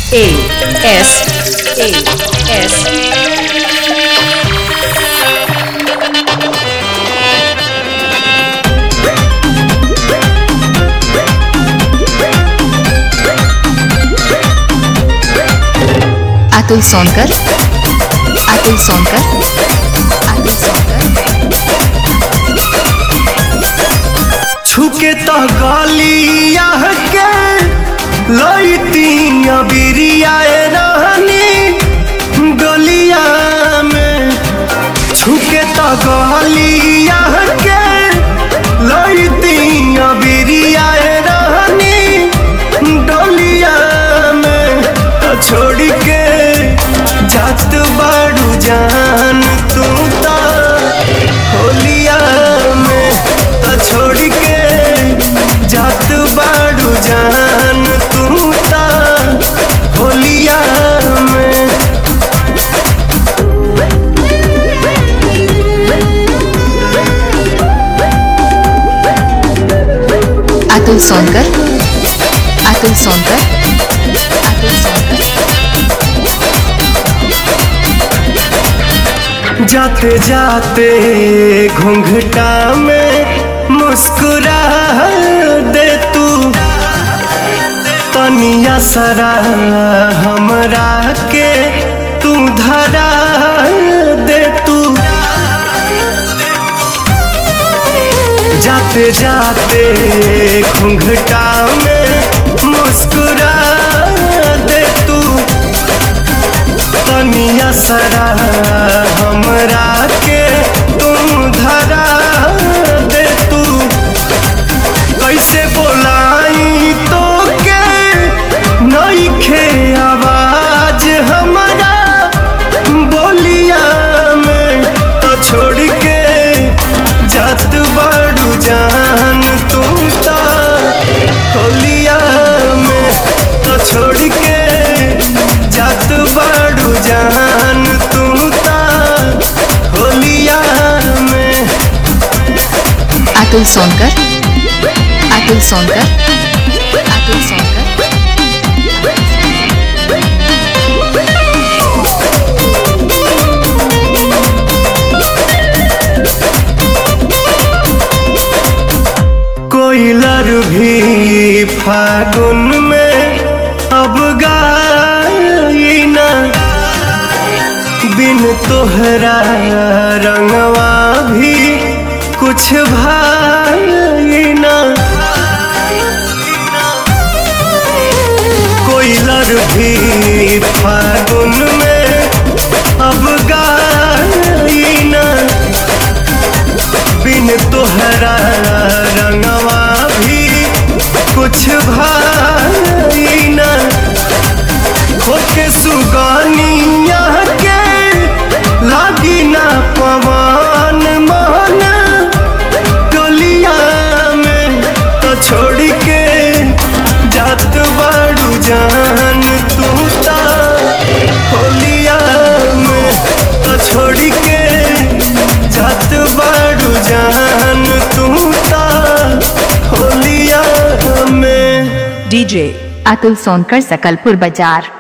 A S A S Atul Sonkar Atul Sonkar Atul Sonkar छुके तो गलिया के लईती बिरिया रहनी गलिया में छुके तो गलिया के लईती बिरिया रहनी डलिया में तो छोड़ के जात बाड़ू जान तू तो होलिया में तो छोड़ के जात बाड़ू जान तू ता होलिया में अतुल सोनकर अतुल सोनकर अतुल सोनकर जाते जाते घूंघटा में मुस्कुरा दे तू तनिया सरा हमरा के तू धरा दे तू जाते जाते घूंघटा में मुस्कुरा दे तू तनिया सरा हमरा के तुम धरा दे तू कैसे बोलाई तो के नईखे आवाज हमारा बोलिया में तो छोड़ के जात बड़ू जान तू ता होलिया में तो छोड़ के जात बड़ू जान तू ता होलिया में अतुल सोनकर अतुल सोनकर अतुल सोनकर कोयलर भी फागुन में अब गाई ना बिन तोहरा रंगवा भी कुछ भाई ना कोयलर भी फागुन में अब गाई ना बिन तोहरा रंगवा भी कुछ भाई न होके सुगानिया के लागी ना पवन मन टोलिया में तो छोड़ के जात बाड़ू जान तू ता होलिया में तो छोड़ के जात बाड़ू जान तू ता होलिया में DJ अतुल सोनकर सकलपुर बाजार